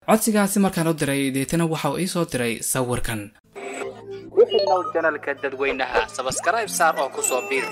codsigaasi markaan u diray deetana waxa uu ii soo diray sawirkan ku xidhnow janalka dadweynaha sabskaraib saar oo ku soo biir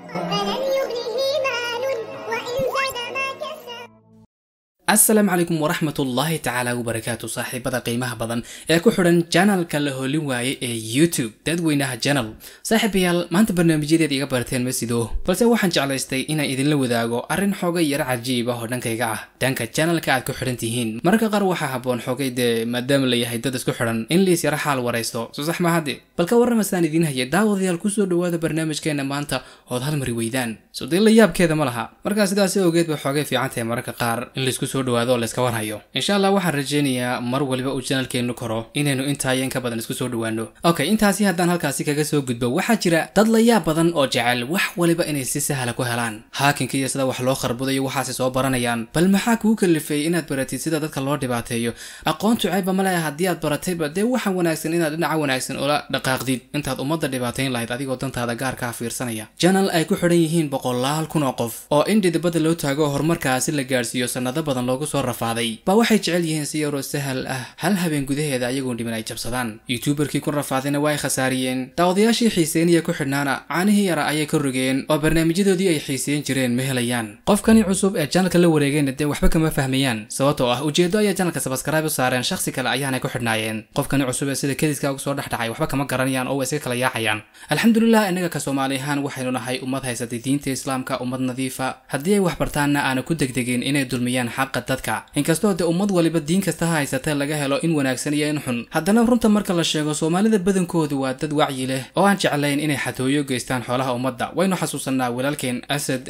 فلن يغنيه مال وإن زاد ما كسب asalaamu calaykum waraxmat ullaahi tacaala wabarakaatu saaxiibada qiimaha badan ee ku xidhan janalka la holin waaye ee youtube dadweynaha janal saaxiibayaal maanta barnaamijyadeed iga barteen ma sido balse waxaan jeclaystay inaan idinla wadaago arrin xoogay yaro cajiib ah oo dhankayga ah dhanka janalka aad ku xidhan tihiin mararka qaar waxaa habboon xoogay dee maadaama la yahay dad isku xidhan in liis yaro xaal waraysto soo sax mahadde bal ka warramasaan idiin haya daawadayaal kusoo dhawaada barnaamijkeena maanta ood hal mari weydaan soo dee la yaabkeeda ma laha markaa sidaasi awgeed bay xoogay fiican tahay mararka qaar in laisku soo dhawaado oo layska warhayo insha allah waxaan rajaynayaa mar waliba uu janalkeennu koro inaynu intaayan ka badan isku soo dhawaano okay intaasi haddaan halkaasi kaga soo gudbo waxaa jira dad la yaab badan oo jecel wax waliba inay si sahla ku helaan haakinka iyo sida wax loo kharbudayo waxaasi soo baranayaan bal maxaa kuu kalifay inaad baratid sida dadka loo dhibaateeyo aqoontu ceebba ma leha haddii aad baratayba dee waxaa wanaagsan inaad dhinaca wanaagsan ula dhaqaaqdid intaad ummadda dhibaatayn lahayd adigoo dantaada gaarkaa fiirsanaya janal ay ku xidhan yihiin boqolaal kun oo qof oo in dhidibada loo taago horumarkaasi la gaarsiiyo sanado badan loogu soo rafaaday baa waxay jecel yihiin si yaroo sahal ah hal habeen gudaheeda ayagoon dhiman ay jabsadaan youtuberkii ku rafaadayna waa ay khasaariyeen daawadayaashii xiiseeniya ku xidhnaana caanihii yara ayay ka rogeen oo barnaamijyadoodii ay xiiseyn jireen ma helayaan qofkani cusub ee janalka la wareegayna dee waxba kama fahmayaan sababtoo ah ujeedo ayaa janalka sabskaraib u saareen shakhsi kale ayaanay ku xidhnaayeen qofkani cusub ee sida kediska uga soo dhex dhacay waxba kama garanayaan oo way iska kala yaacayaan alxamdulilah innaga ka soomaali ahaan waxaynu nahay ummad haysatay diinta islaamka ummad nadiifa haddii ay wax bartaanna aana ku degdegin inay dulmiyaan xaqa dadka inkastoo dee ummad waliba diin kasta ha haysatee laga helo in wanaagsan iyo in xun haddana runta marka la sheego soomaalida badankoodu waa dad wacyi leh oo aan jeclayn inay xatooyo geystaan xoolaha ummadda waynu xasuusanaa walaalkeen asad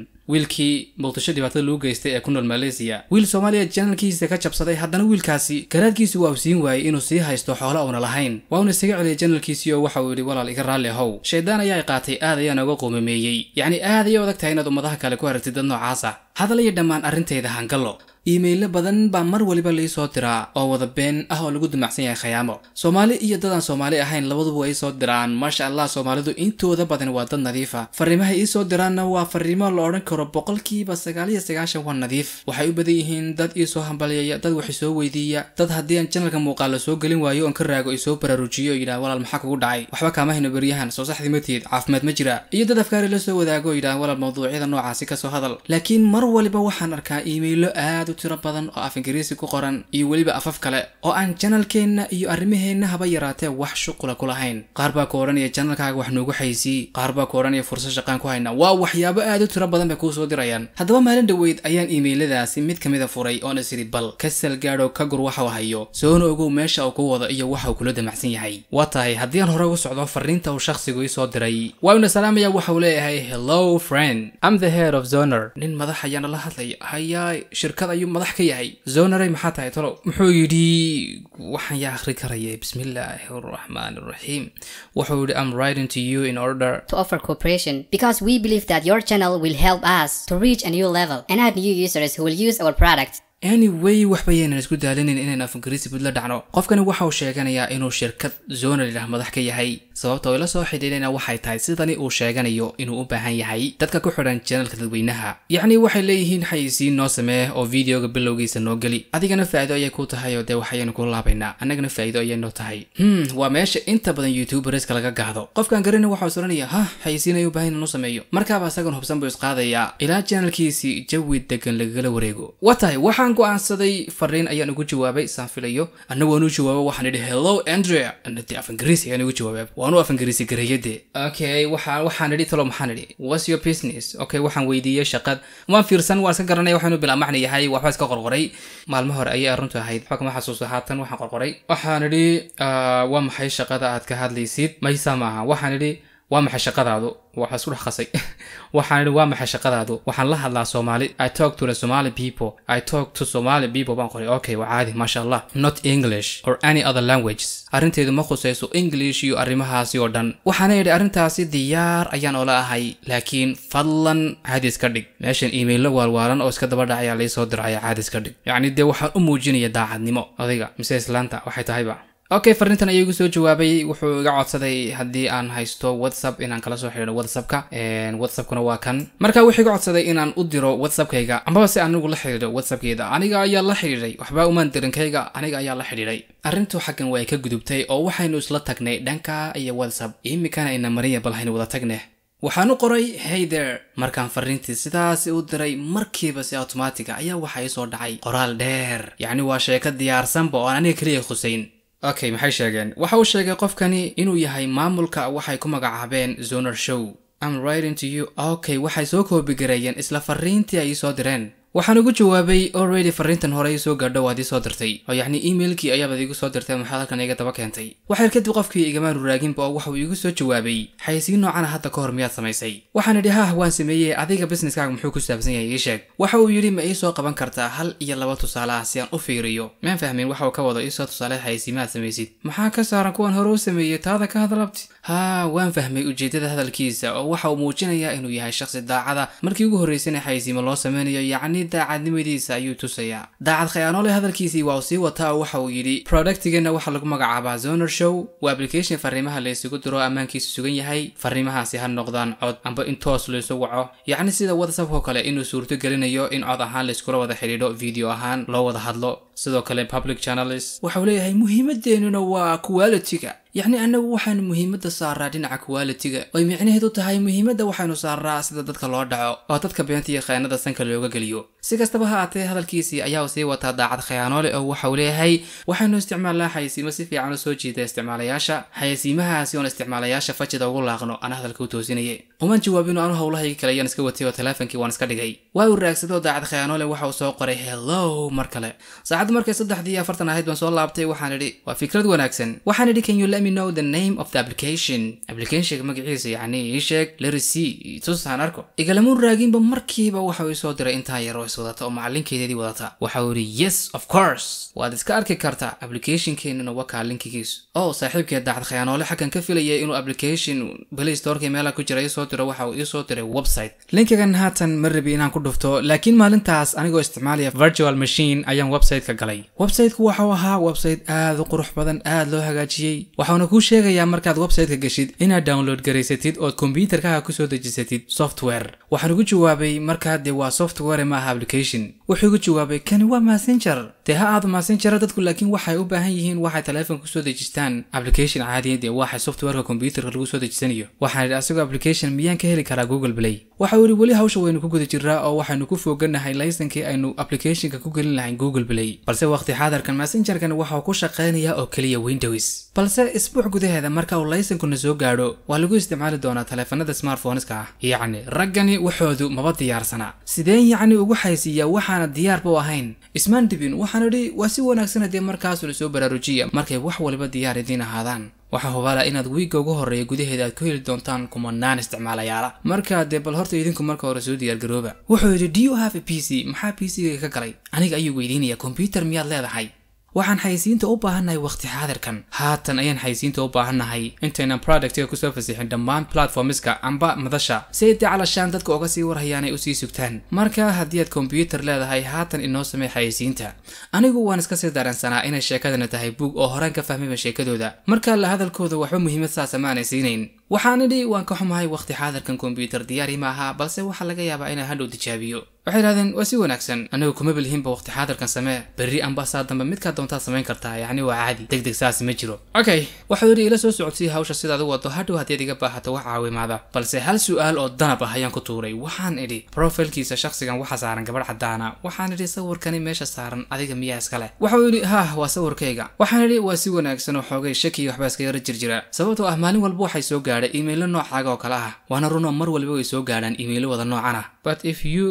wiilkii muqdisho dhibaatada lagu geystay ee ku nool malaysia wiil soomaaliya janalkiisa ka jabsaday haddana wiilkaasi garaadkiisu waa uu siin waayey inuu sii haysto xoolo uuna lahayn waa uuna isaga celiyay janalkiisii oo waxa uu yidhi walaal iga raalli ahow shaydaan ayaa qaatay aad ayaan uga quumameeyey yacni aad ayay adag tahay inaad ummadaha kale ku aragtid dad noocaasa hadal iyo dhammaan arrintayda hangallo iimaylo badan baa mar waliba lii soo diraa oo wada been ah oo lagu dumacsan yahay khayaamo soomaali iyo dadaan soomaali ahayn labaduba ay soo diraan maasha allah soomaalidu intooda badan waa dad nadiifa fariimaha ii soo diraanna waa fariimo la odhan karo boqolkiiba sagaal iyo sagaashan waa nadiif waxay u badan yihiin dad ii soo hambalyaya dad wax isoo weydiiya dad haddii aan janalka muuqaal la soo gelin waayo oon ka raago isoo baraarujiyo oo yidhaha walaal maxaa kugu dhacay waxba kaama hayno beryahan soo saxdii matiid caafimaad ma jira iyo dad afkaari la soo wadaago oo yidhaha walaal mawduucyada noocaasi kasoo hadal laakiin mar waliba waxaan arkaa iimaylo aad u tiro badan oo af ingiriisi ku qoran iyo weliba afaf kale oo aan janalkeenna iyo arrimaheenna haba yaraatee wax shuqula ku lahayn qaar baa ku odhanaya janalkaaga wax noogu xaysii qaar baa ku odhanaya fursad shaqaan ku hayna waa waxyaabo aad u tiro badan bay kuu soo dirayaan haddaba maalin dhoweyd ayaan iimayladaasi mid ka mida furay oon is idhi bal ka salgaadho ka gur waxuu hayo soona ogow meesha uu ku wado iyo waxa uu kula damacsan yahay waa tahay haddii aan hore ugu socdo fariinta uu shakhsigu ii soo diray waa una salaamaya waxa uu leeyahay hello friend I'm the head of zoner nin madax ayaana la hadlaya hayaay shirkad ayuu madax ka yahay zoneray maxaa tahay talow muxuu yidhi waxaan yaa akhri karaya bismillaahi araxmaan araxiim wuxuu yidhi I'm writing to you in order to offer cooperation because we believe that your channel will help us to reach a new level and add new users who will use our product. anyway waxba yaynan isku daalinin inaynu af ingiriisi bud la dhacno qofkani waxa uu sheeganayaa inuu shirkad zoner yidhaah madax ka yahay sababta oo ila soo xidhiidhayna waxay tahay sidani uu sheeganayo inuu u baahan yahay dadka ku xidhan janalka dadweynaha yacni waxay leeyihiin xayisiin noo samee oo videoga bilowgiisa noo geli adigana faa'iido ayay ku tahay oo dee waxayaynu ku laabaynaa annagana faa'iido ayay noo tahay hmm waa meesha inta badan youtuberska laga gaado qofkan garina waxa uu soranaya ha xayisiin ayuu baahan inuu sameeyo markaaba isagan hubsan buu isqaadayaa ilaa janalkiisii jawi degan lagagala wareego waa tahay waxaan go-aansaday fariin ayaan ugu jawaabay saan filayo anna waan u jawaabo waxaan idhi hello andrea anade af ingiriisi ayaan ugu jawaabay waan u af ingiriisi garayade okay waxaan waxaan idhi talo maxaan idhi what's your business okay waxaan weydiiyey shaqad waan fiirsan waan iska garanaya waxaanu bilaa macna yahay waxba iska qorqoray maalmo hore ayay arrintu ahayd waxba kama xasuusto haatan waxaan qorqoray waxaan idhi waa maxay shaqada aad ka hadlaysid maysa maaha waxaan idhi waa maxay shaqadaadu waxaa isku dhex qasay waxaan idhi waa maxay shaqadaadu waxaan la hadlaa soomaali i talk to the somali people i talk to somali people baan qoray okay waa caadi maasha allah not english or any other languages arrinteedu ma khusayso english iyo arrimahaasi oo dhan waxaana idhi arrintaasi diyaar ayaan oola ahay laakiin fadlan caadis ka dhig meeshan iimaylo waalwaalan oo iska daba dhacayaa laysoo diraya caadis ka dhig yacni dee waxaan u muujinaya daacadnimo odayga mise islaanta waxay tahayba okay fariintan ayuu igu soo jawaabay wuxuu iga codsaday haddii aan haysto whatsapp inaan kala soo xidhiidho whatsappka whatsappkuna waa kan marka wuxuu iga codsaday inaan u diro whatsappkayga ambaba si anigu la xidhiidho whatsappkeeda aniga ayaa la xidhiidhay waxba umaan dirinkayga aniga ayaa la xidhiidhay arrintu xaggan way ka gudubtay oo waxaynu isla tagnay dhanka iyo whatsapp imikana ina mariya bal haynu wada tagneh waxaan u qoray hey there markaan fariintii sidaasi u diray markiiba si automatiga ayaa waxa ii soo dhacay qoraal dheer yacni waa sheeko diyaarsanba oo aan aniga keliya khusayn okay maxay sheegeen waxa uu sheegay qofkani inuu yahay maamulka waxay ku magacaabeen zoner show am writing to you okay waxay soo koobigareeyeen isla fariintii ay ii soo direen waxaan ugu jawaabay already fariintan hore ii soo gaadho waad ii soo dirtay oo yacni emailkii ayaabad iigu soo dirtay maxaad halkan iga daba keentay waxyar kadib qofkii igamaan ruraaginba oo waxauu iigu soo jawaabay xayasiin noocana hadda ka hor miyaad samaysay waxaan idhi hah waan sameeyey adiga businesskaaga muxuu ku saabsan yahay ii sheeg waxa uu yidhi ma ii soo qaban kartaa hal iyo laba tusaale ah si aan u fiiriyo maan fahmin waxa uu ka wado iisoo tusaale xayasiimaad samaysid maxaa ka saaran kuwan hore u sameeyey taada ka hadlabti haa waan fahmay ujeedada hadalkiisa oo waxa uu muujinayaa inuu yahay shaqsi daacada markii ugu horraysana xayasiimo loo sameynayo yacni daacadnimadiisa ayuu tusayaa daacad khayaanoole hadalkiisii waa uu sii wataa oo waxa uu yidhi productigeena waxaa lagu magacaabaa zoner show waa application fariimaha la isugu diro ammaankiisu sugan yahay fariimahaasi ha noqdaan cod amba in toos laysu waco yacni sida whatsapp oo kale inuu suurto gelinayo in cod ahaan layskula wada xidhiidho video ahaan loo wada hadlo sidoo kale public channels waxa uu leeyahay muhiimadeennuna waa quality-ga yacni annagu waxaanu muhiimadda saaraa dhinaca quality-ga oy micnaheedu tahay muhiimadda waxaynu saaraa sida dadka loo dhaco oo dadka beenta iyo khayaanada sanka looga geliyo si kastaba ha aatee hadalkiisii ayaa sii wataa daacad khayaanoole oo waxa uu leeyahay waxaynu isticmaalnaa xayasiimo si fiican u soo jiida isticmaalayaasha xayasiimahaasi oon isticmaalayaasha fajida ugu laaqno ana hadalka u toosinaye umaan jawaabin anu howlahayga kale ayaan iska watay oo teleefonkii waan iska dhigay waa uu raagsadoo daacad khayaanoole waxa uu soo qoray hello mar kale saacaddu markay saddexdii iyo afartan ahayd baan soo laabtay waxaan idhi waa fikrad wanaagsan waxaan idhi can you let me know the name of the application applicationka magaciisa yacni ii sheeg lerisi tusaan arko igalamuun raaginba markiiba waxa uu isoo diray intaa yar oo is wadata oo macalinkeedii wadata waxa uu yidhi yes of course waad iska arki kartaa applicationkeenuna waa kaa linkigiisu oh saaxiibkeed daacad khayaanoole xaggan ka filayay inuu application play storeka meelaha ku jira isoo diro waxa uu iisoo diray website linkigan haatan ma rabi inaan ku dhufto laakiin maalintaas anigoo isticmaalaya virtual machine ayaan website-ka galay website-ku waxau ahaa website aad u qurux badan aad loo hagaajiyey waxauna kuu sheegayaa markaad website-ka gashid inaad download garaysatid ood kombyuutarkaaga kusoo dejisatid software waxaan ugu jawaabay markaa dee waa software ma aha application wuxuu igu jawaabay kani waa messenger dee ha aado messenger dadku laakiin waxay u baahan yihiin waxay teleefonka kusoo dejistaan application caadiya dee waxay softwareka kombyuutarka lagu soo dejisanayo waxaan idhi asagoo application miyaan ka heli karaa google play waxa uu yidhi weli hawsha waynu ku guda jiraa oo waxaynu ku fooganahay laysankii aynu applicationka ku gelin lahayn google play balse waqti xaadarkan messengerkan waxa uu ku shaqaynayaa oo keliya windows balse isbuuc gudaheeda marka uu laysankuna soo gaadho waa lagu isticmaali doonaa taleefanada smartphoneska ah yacni raggani waxoodu maba diyaarsana sideen yacni ugu xaysiiyaa waxaana diyaarba u ahayn ismaan dhibin waxaan idhi waa si wanaagsan dee markaasu la soo baraarujiya markay wax waliba diyaar idiin ahaadaan waxaa hubaala inaad wiigga ugu horreeya gudaheeda aad ku heli doontaan kumanaan isticmaalayaala markaa dee bal horta idinku marka hore soo diyaargarooba wuxuu yidhi do you have a p c maxaa p c-ga ka galay aniga ayuu weydiinaya kombyuutar miyaad leedahay waxaan xayisiinta u baahannahay waqti xaadirkan haatan ayaan xayisiinta u baahannahay intaynan productiga kusoo fasixin dhammaan platformiska amba madasha si ay dee calashaan dadka uga sii warhayaan ay usii sugtaan marka haddii aad kombyuutar leedahay haatan inoo samey xayisiinta anigu waan iska sii dareensanaa inay sheekadana tahay buug oo horaan ka fahmayba sheekadooda marka la hadalkooda waxba muhiimad saasa ma aanay siinayn waxaan idhi waan ka xumahay waqti xaadirkan kombyuutar diyaari ma aha balse waxaa laga yaabaa inaan hadhow tijaabiyo waxay idhahdeen waa si wanaagsan anigu kuma bilhinba waqti xaadirkan samee berri amba saa dambe midkaa doontaad samayn kartaa yacni waa caadi deg deg saasi ma jiro okay waxuu yidhi ila soo socodsii hawsha sidaad u wado hadhow haddiad iga baahato wax caawimaada balse hal su-aal oo danab ah ayaan ku tuuray waxaan idhi profilkiisa shakhsigan waxa saaran gabadh caddaana waxaan idhi sawirkani meesha saaran adiga miyaa iska leh waxuu yidhi hah waa sawirkayga waxaan idhi waa si wanaagsan oo xoogay shaki waxbaa iska yara jirjira sababtoo ah maalin walba waxay soo gaadhay iimaylo noocaaga oo kale ah waana runoo mar walba way soo gaadhaan iimaylo wada noocan ah but if you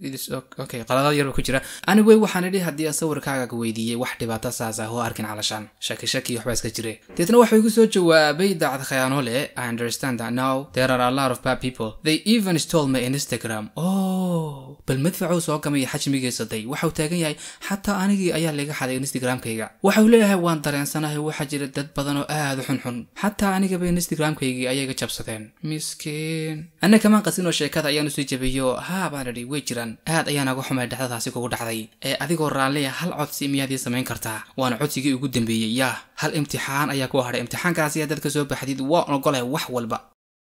okay qaladad yarba ku jira anigway waxaan idhi haddii aan sawirkaaga weydiiyey wax dhibaato saas ah oo arkin calashaan shaki shaki waxbaa iska jire deetna waxuu igu soo jawaabay daacad khayaanoole i understand that now there are a lot of bad people they even stole my instagram oh bal madfacuu soo gamaya xajmigiisa day waxauu taagan yahay xataa anigii ayaa laga xaday instagramkayga waxauu leeyahay waan dareensanahay waxaa jira dad badan oo aad u xunxun xataa anigaba instagramkaygii ayaga jabsadeen miskiin anna kamaan qasinoo sheekada ayaanu sii jabiyo haa baan idhi way jiraan aad ayaan aga xumay dhexdadaasi kugu dhacday ee adigoo raalliya hal codsi miyaadii samayn kartaa waana codsigii ugu dambeeyey yaa hal imtixaan ayaa ku hadhay imtixaankaasi haddaad ka soo baxdid waan ogolay wax walba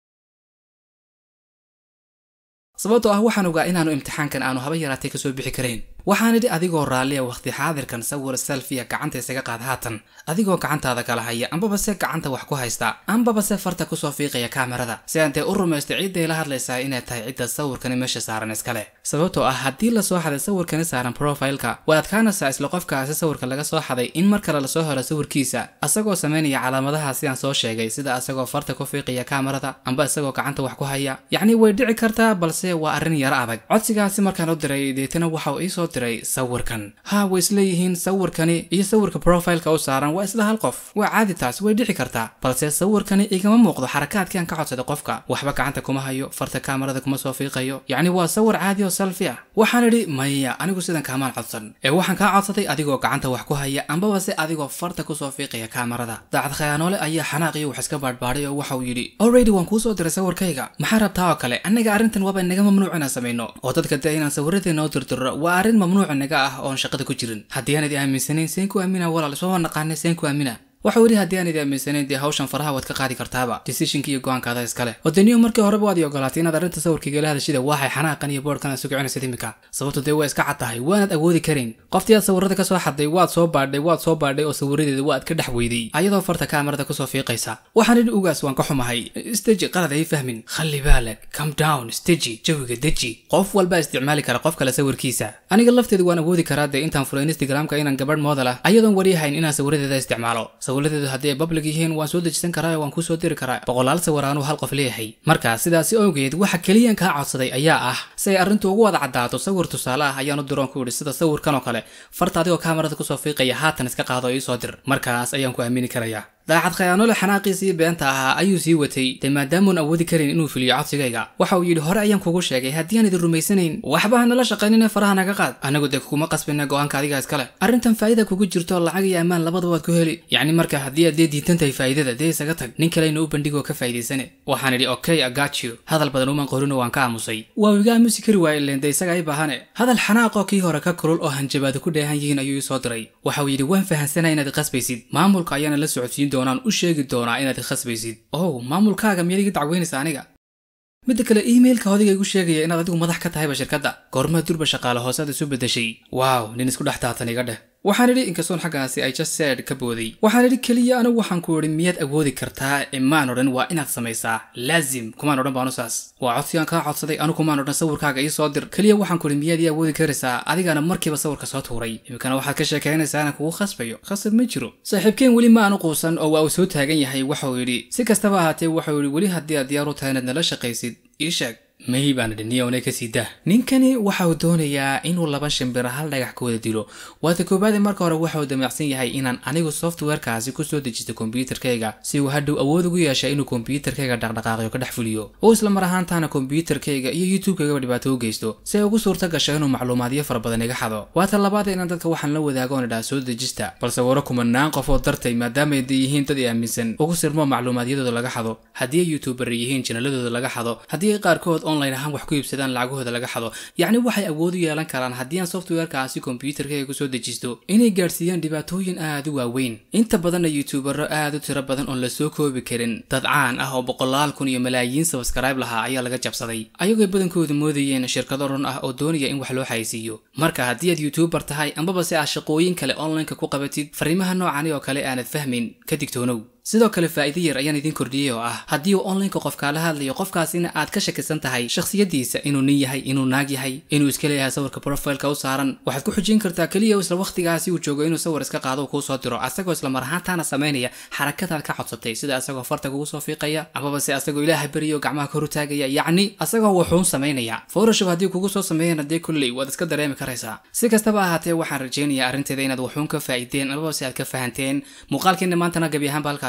sababtoo ah waxaan ogaa inaanu imtixaankan aanu haba yaraatay kasoo bixi karayn waxaan idhi adigoo raalliya wakhti xaadirkan sawir selfiya gacanta isaga qaad haatan adigoo gacantaada kala haya ambaba se gacanta wax ku haysta ambaba se farta kusoo fiiqaya kaamirada si aan dee u rumaysto ciidday la hadlaysaa inay tahay cidda sawirkani meesha saaran iskale sababtoo ah haddii lasoo xaday sawirkani saaran profileka way adkaanaysaa isla qofkaasi sawirka laga soo xaday in mar kale lasoo helo sawirkiisa asagoo samaynaya calaamadaha sidaan soo sheegay sida asagoo farta ku fiiqaya kaamirada amba isagoo gacanta wax ku haya yacni way dhici kartaa balse waa arrin yaro adag codsigaasi markaan u diray deetana waxauu iisoo diray sawirkan haa way isleeyihiin sawirkani iyo sawirka profileka u saaran waa isla hal qof waa caadi taas way dhici kartaa balse sawirkani igama muuqdo xarakaadkii aan ka codsaday qofka waxba gacanta kuma hayo farta kaamarada kuma soo fiiqayo yacni waa sawir caadi oo selfi ah waxaan idhi maya anigu sidan kaamaan codsan ee waxaan kaa codsaday adigoo gacanta wax ku haya ambaba se adigoo farta kusoo fiiqaya kaamarada daacad khayaanoole ayaa xanaaqiyo wax iska baadhbaadhay oo waxauu yidhi already waan kuu soo diray sawirkayga maxaa rabtaa oo kale annaga arrintan waaba naga mamnuuc inaan samayno oo dadka dee inaan sawiradeena u dirdirro waa arrin mamnuuc naga ah oon shaqada ku jirin haddii aanad aaminsanayn seen ku aamina walaal ismaba naqaanay seen ku aamina waxau yidhi haddii aanad aaminsanayn dee hawshan faraha waad ka qaadi kartaaba decisionka iyo go-aankaada iskale wadaniyo markii horeba waad i ogolaatay inaad arrinta sawirkaygala hadashida waxay xanaaqan iyo boodhkan aad sugicinaysid imika sababto dee waa iska cad tahay waanaad awoodi karayn qoftii aad sawirada ka soo xadday waad soo baadhay waad soo baadhay oo sawiradeeda waad ka dhex weyday ayadoo farta kaamarada kusoo fiiqaysa waxaan idhi ugaas waan ka xumahay steji qalad ay fahmin khalli baalag come down steji jawiga deji qof walbaa isticmaali kara qof kale sawirkiisa aniga lafteeda waan awoodi karaa dee intaan furay instagramka inaan gabadh moodal ah ayadoon waryahayn inaan sawiradeeda isticmaalo sawiradeedu haddii ay public yihiin waan soo dejisan karaa waan kuu soo diri karaa boqolaal sawir aanuu hal qof leeyahay markaa sidaasi awgeed waxa keliyan kaa codsaday ayaa ah si ay arrintu ugu wada caddaato sawir tusaale ah ayaanu diroon ku idhi sida sawirkan oo kale farta adigoo kaamarada kusoo fiiqaya haatan iska qaado oo iisoo dir markaas ayaan ku aamini karayaa daacad khayaanole xanaaqiisii beenta ahaa ayuu sii watay dee maadaamuun awoodi karin inuu fuliyo codsigayga waxa uu yidhi hore ayaan kugu sheegay haddii aan idin rumaysanayn waxba hanala shaqaynine faraha naga qaad anagu dee kuguma qasbina go-aanka adiga iskale arrintan faa'ida kugu jirto lacag iyo ammaan labadaba waad ku heli yacni marka haddii aad dee diidan tahay faa'idada dee isaga tag nin kalena u bandhigoo ka faa'idaysane waxaan idhi okay I got you hadal badan uman qorino waan ka aamusay waa iga aamusi kari waaye ileen dee isaga ay baahane hadal xanaaqoo kii hore ka kulul oo hanjabaadu ku dheehan yihiin ayuu ii soo diray waxa uu yidhi waan fahansanaya inaad qasbaysid maamulka ayaana la socodsiin doonaan u sheegi doonaa inaad khasbaysid ow maamulkaaga miyaad iga dacweynaysa aniga midda kale emailka hodiga igu sheegaya inaad adigu madax ka tahayba shirkadda goormaa durba shaqaale hoosaad isu beddeshay waaw nin isku dhex taatan iga dheh waxaan idhi inkastoon xaggaasi ay just said ka booday waxaan idhi keliya anigu waxaan ku idhi miyaad awoodi kartaa imaan odhan waa inaad samaysaa laazim kumaan odhan baanu saas waa codsigaan kaa codsaday anu kumaan odhan sawirkaaga ii soo dir keliya waxaan ku idhi miyaad ii awoodi karaysaa adigaana markiiba sawirka soo tuuray iminkana waxaad ka sheekaynaysaa inaan kugu khasbayo khasab ma jiro saaxiibkeen weli ma aanu quusan oo waa uu soo taagan yahay waxauu yidhi si kastaba ahaatee waxauu yidhi weli haddii aad diyaar u tahay inaad nala shaqaysid ii sheeg may baan idhi niyowne ka sii dah ninkani waxa uu doonayaa inuu laba shimbira hal dhagax ka wada dilo waata koobaade marka hore waxa uu damacsan yahay inaan anigu softwarekaasi kusoo dejisto kombyuutarkayga si uu hadhow awood ugu yeesha inuu kombyuutarkayga dhaqdhaqaaqyo ka dhex fuliyo oo isla mar ahaantaana kombyuutarkayga iyo youtube-kaygaba dhibaato u geysto si ay ugu suurta gasho inuu macluumaadyo fara badan iga xado waata labaada inaan dadka waxaan la wadaagoon idhaa soo dejista balse waro kumanaan qof oo dartay maadaama ay yihiin dad i aaminsan ugu sirmo macluumaadyadooda laga xado haddii ay youtuber yihiin janaladooda laga xado haddii ay qaarkood online ahaan wax ku iibsadaan lacagahooda laga xado yacni waxay awood u yeelan karaan haddii aan softwarekaasi kombyuutarkayga kusoo dejisto inay gaadhsiiyaan dhibaatooyin aad u waaweyn inta badanna youtubero aad u tiro badan oon lasoo koobi karin dad caan ah oo boqolaal kun iyo malaayiin sabskribe lahaa ayaa laga jabsaday ayagoo badankoodu moodayeen shirkado run ah oo doonaya in wax loo xaysiiyo marka haddii aad youtuber tahay ambaba si aad shaqooyin kale onlineka ku qabatid fariimaha noocani oo kale aanad fahmin ka digtoonow sidoo kale faa'iido yar ayaan idiin kordhiyey oo ah haddii uu onlineka qof kaala hadlayo qofkaasina aad ka shakisan tahay shakhsiyadiisa inuu nin yahay inuu naag yahay inuu iska leeyahay sawirka profileka u saaran waxaad ku xujin kartaa keliya isla wakhtigaasi uu joogo inuu sawir iska qaado uu kuu soo diro asagoo isla mar ahaantaana samaynaya xarakadaad ka codsatay sida asagoo farta kugu soo fiiqaya amaba se asagoo ilaaha beriyo gacmaha kor u taagaya yacni asagoo wuxuun samaynaya photoshop haddii kugu soo sameeyana dee kulley waad iska dareemi karaysaa si kastaba ahaatee waxaan rajaynayaa arrinteeda inaad wuxuun ka faa'iideen amaba se aad ka fahanteen muuqaalkeena maantana gebi ahaanba halkaasi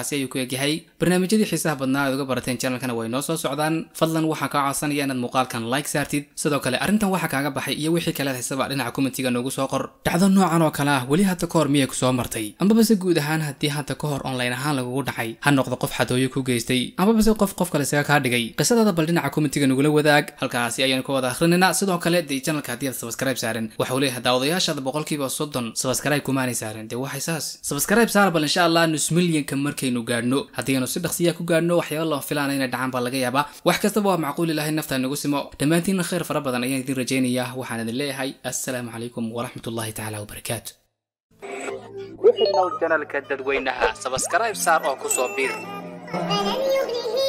halkaasi ayuu ku egyahay barnaamijyadii xiisaha badnaa aad uga barateen channelkana way noo soo socdaan fadlan waxaa kaa codsanaya inaad muuqaalkan like saartid sidoo kale arrintan waxaa kaaga baxay iyo wixii kaleed haysaba dhinaca commentiga noogu soo qor dhacdo noocan oo kale ah weli hadda ka hor miyay kusoo martay ambabase guud ahaan haddii hadda ka hor online ahaan lagugu dhacay ha noqdo qof xadooyo ku geystay ambabase qof qof kale isaga kaa dhigay qisadada bal dhinaca commentiga nagula wadaag halkaasi ayaan ka wada akhrinayna sidoo kale dee channelka haddii aad subscribe saaran waxa uu leeyahay daawadayaashaada boqolkiiba soddon subscribe kumaanay saaran dee waxay saas subscribe saar bal insha allah nus milyanka markaynu gaadhno haddaynu si dhaqsiya ku gaadhno waxyaaba lama filaana inay dhacaan baa laga yaabaa wax kastaba waa macquul ilahay naftaa nagu simo dhammaantiinna khayr fara badan ayaan idin rajaynayaa waxaan idin leeyahay assalaamu calaykum waraxmatullahi tacaala wabarakaatu ku xidhnow janalka dadweynaha sabskaraib saar oo ku soo biir فلن يغنيه